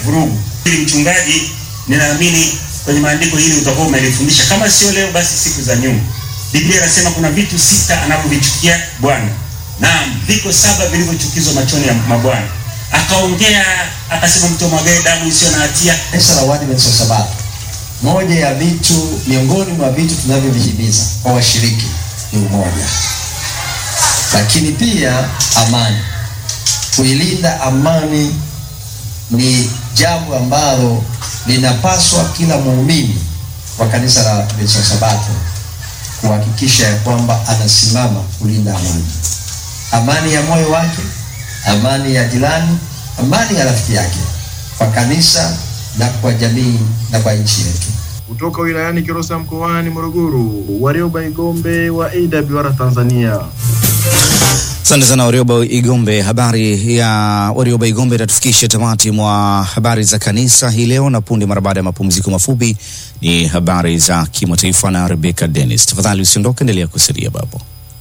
vurugu. Ili mchungaji, ninaamini kwenye maandiko hili utakuwa umelifundisha, kama sio leo, basi siku za nyuma. Biblia inasema kuna vitu sita anavyovichukia Bwana, naam, viko saba vilivyochukizwa machoni ya mabwana. Akaongea akasema, mtu amwagae damu isiyo na hatia. Kanisa la Waadventista wa Sabato, moja ya vitu miongoni mwa vitu tunavyovihimiza kwa washiriki ni umoja, lakini pia amani. Kuilinda amani ni jambo ambalo linapaswa kila muumini wa kanisa la Waadventista wa Sabato kuhakikisha ya kwamba anasimama kulinda amani, amani ya moyo wake, amani ya jirani, amani ya rafiki yake, kwa kanisa na kwa jamii na kwa nchi yetu. Kutoka wilayani Kilosa mkoani Morogoro, Warioba Igombe wa AWR Tanzania. Asante sana Warioba Igombe. Habari ya Warioba Igombe itatufikisha tamati mwa habari za kanisa hii leo, na punde mara baada ya mapumziko mafupi ni habari za kimataifa na Rebecca Dennis. Tafadhali usiondoke, endelea kusalia bapo.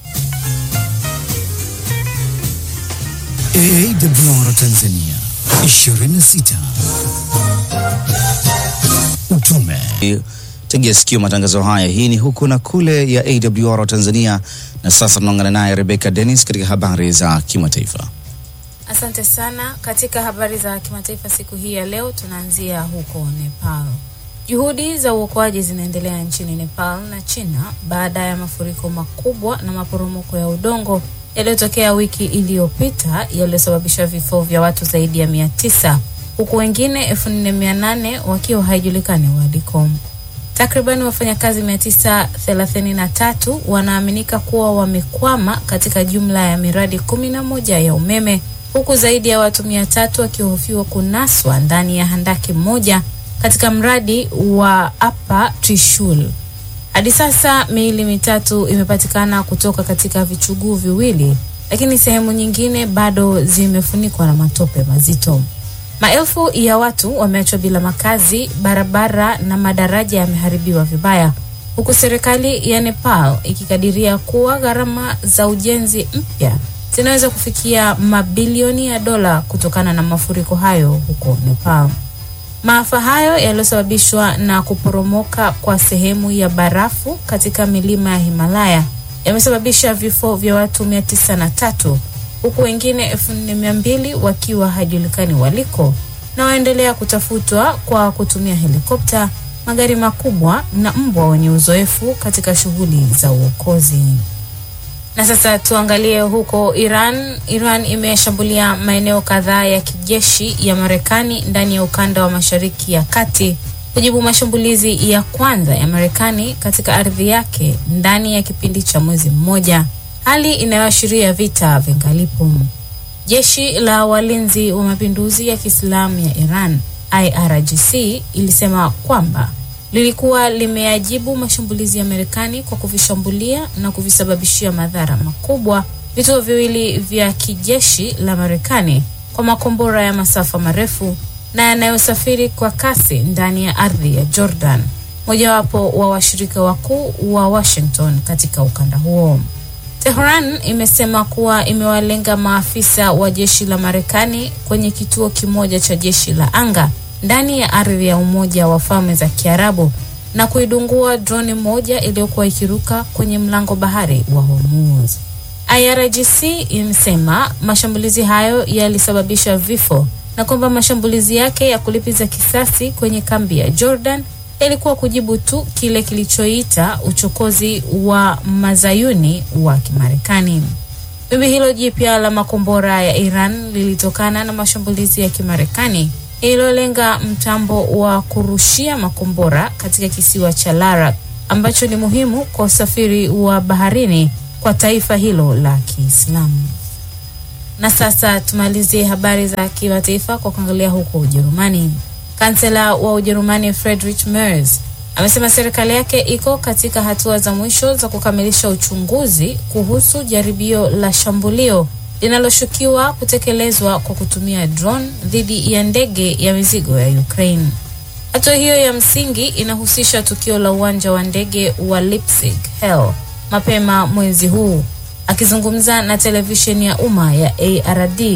AWR Tanzania 26 utume Tegea sikio matangazo haya. Hii ni huku na kule ya AWR Tanzania, na sasa tunaungana naye Rebecca Dennis katika habari za kimataifa. Asante sana. Katika habari za kimataifa siku hii ya leo, tunaanzia huko Nepal. Juhudi za uokoaji zinaendelea nchini Nepal na China baada ya mafuriko makubwa na maporomoko ya udongo yaliyotokea wiki iliyopita yaliyosababisha vifo vya watu zaidi ya mia tisa huku wengine elfu nne mia nane wakiwa haijulikani waliko. Takriban wafanyakazi mia tisa thelathini na tatu wanaaminika kuwa wamekwama katika jumla ya miradi kumi na moja ya umeme huku zaidi ya watu mia tatu wakihofiwa kunaswa ndani ya handaki moja katika mradi wa Upper Trishul. Hadi sasa miili mitatu imepatikana kutoka katika vichuguu viwili, lakini sehemu nyingine bado zimefunikwa na matope mazito. Maelfu ya watu wameachwa bila makazi, barabara na madaraja yameharibiwa vibaya, huku serikali ya Nepal ikikadiria kuwa gharama za ujenzi mpya zinaweza kufikia mabilioni ya dola kutokana na mafuriko hayo huko Nepal. Maafa hayo yaliyosababishwa na kuporomoka kwa sehemu ya barafu katika milima ya Himalaya yamesababisha vifo vya watu mia tisa na tatu huku wengine elfu nne mia mbili wakiwa hajulikani waliko na waendelea kutafutwa kwa kutumia helikopta, magari makubwa na mbwa wenye uzoefu katika shughuli za uokozi. Na sasa tuangalie huko Iran. Iran imeshambulia maeneo kadhaa ya kijeshi ya Marekani ndani ya ukanda wa Mashariki ya Kati kujibu mashambulizi ya kwanza ya Marekani katika ardhi yake ndani ya kipindi cha mwezi mmoja, hali inayoashiria vita vingalipo. Jeshi la walinzi wa mapinduzi ya Kiislamu ya Iran IRGC ilisema kwamba lilikuwa limeyajibu mashambulizi ya Marekani kwa kuvishambulia na kuvisababishia madhara makubwa vituo viwili vya kijeshi la Marekani kwa makombora ya masafa marefu na yanayosafiri kwa kasi ndani ya ardhi ya Jordan, mojawapo wa washirika wakuu wa Washington katika ukanda huo. Tehran imesema kuwa imewalenga maafisa wa jeshi la Marekani kwenye kituo kimoja cha jeshi la anga ndani ya ardhi ya Umoja wa Falme za Kiarabu na kuidungua droni moja iliyokuwa ikiruka kwenye mlango bahari wa Hormuz. IRGC imesema mashambulizi hayo yalisababisha vifo na kwamba mashambulizi yake ya kulipiza kisasi kwenye kambi ya Jordan yalikuwa kujibu tu kile kilichoita uchokozi wa mazayuni wa Kimarekani. Wimbi hilo jipya la makombora ya Iran lilitokana na mashambulizi ya Kimarekani iliyolenga mtambo wa kurushia makombora katika kisiwa cha Larak ambacho ni muhimu kwa usafiri wa baharini kwa taifa hilo la Kiislamu. Na sasa tumalizie habari za kimataifa kwa kuangalia huko Ujerumani. Kansela wa Ujerumani Friedrich Merz amesema serikali yake iko katika hatua za mwisho za kukamilisha uchunguzi kuhusu jaribio la shambulio linaloshukiwa kutekelezwa kwa kutumia drone dhidi ya ndege ya mizigo ya Ukraine. Hatua hiyo ya msingi inahusisha tukio la uwanja wa ndege wa Leipzig Hell mapema mwezi huu. Akizungumza na televisheni ya umma ya ARD,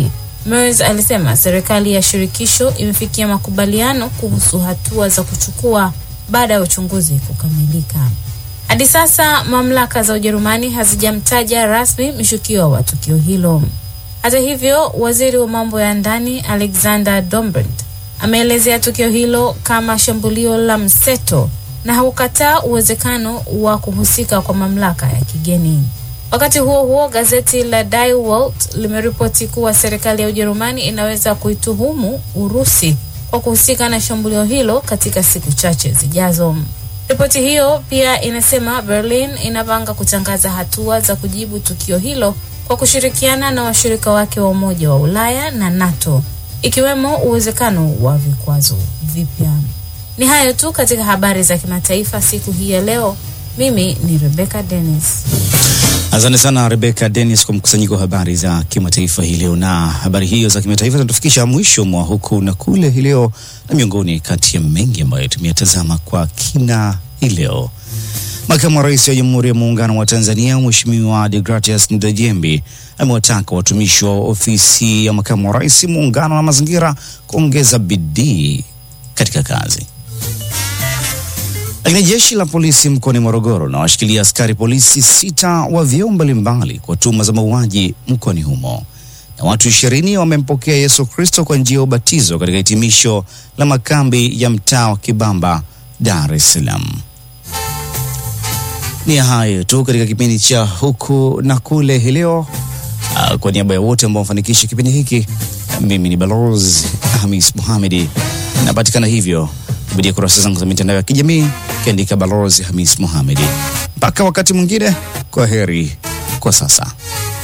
Merz alisema serikali ya shirikisho imefikia makubaliano kuhusu hatua za kuchukua baada ya uchunguzi kukamilika. Hadi sasa mamlaka za Ujerumani hazijamtaja rasmi mshukiwa wa tukio hilo. Hata hivyo, waziri wa mambo ya ndani Alexander Dobrindt ameelezea tukio hilo kama shambulio la mseto na haukataa uwezekano wa kuhusika kwa mamlaka ya kigeni. Wakati huo huo, gazeti la Die Welt limeripoti kuwa serikali ya Ujerumani inaweza kuituhumu Urusi kwa kuhusika na shambulio hilo katika siku chache zijazo. Ripoti hiyo pia inasema Berlin inapanga kutangaza hatua za kujibu tukio hilo kwa kushirikiana na washirika wake wa Umoja wa Ulaya na NATO, ikiwemo uwezekano wa vikwazo vipya. Ni hayo tu katika habari za kimataifa siku hii ya leo. Mimi ni Rebecca Dennis. Asante sana Rebecca Dennis kwa mkusanyiko wa habari za kimataifa hii leo, na habari hiyo za kimataifa zinatufikisha mwisho mwa huku na kule hii leo, na miongoni kati ya mengi ambayo tumeyatazama kwa kina hii leo. Makamu wa Rais wa Jamhuri ya Muungano wa Tanzania Mheshimiwa Deogratias Ndejembi amewataka watumishi wa ofisi ya makamu wa rais muungano na mazingira kuongeza bidii katika kazi. Lakini jeshi la polisi mkoani Morogoro na washikilia askari polisi sita wa vyeo mbalimbali kwa tuhuma za mauaji mkoani humo, na watu ishirini wamempokea Yesu Kristo kwa njia ya ubatizo katika hitimisho la makambi ya mtaa wa Kibamba, Dar es Salaam. Ni hayo tu katika kipindi cha huku na kule hii leo. Uh, kwa niaba ya wote ambao wamefanikisha kipindi hiki, mimi ni Balozi Hamis Mohamedi, napatikana hivyo kupitia kurasa zangu za mitandao ya kijamii kiandika Balozi Hamis Mohamedi. Mpaka wakati mwingine, kwa heri kwa sasa.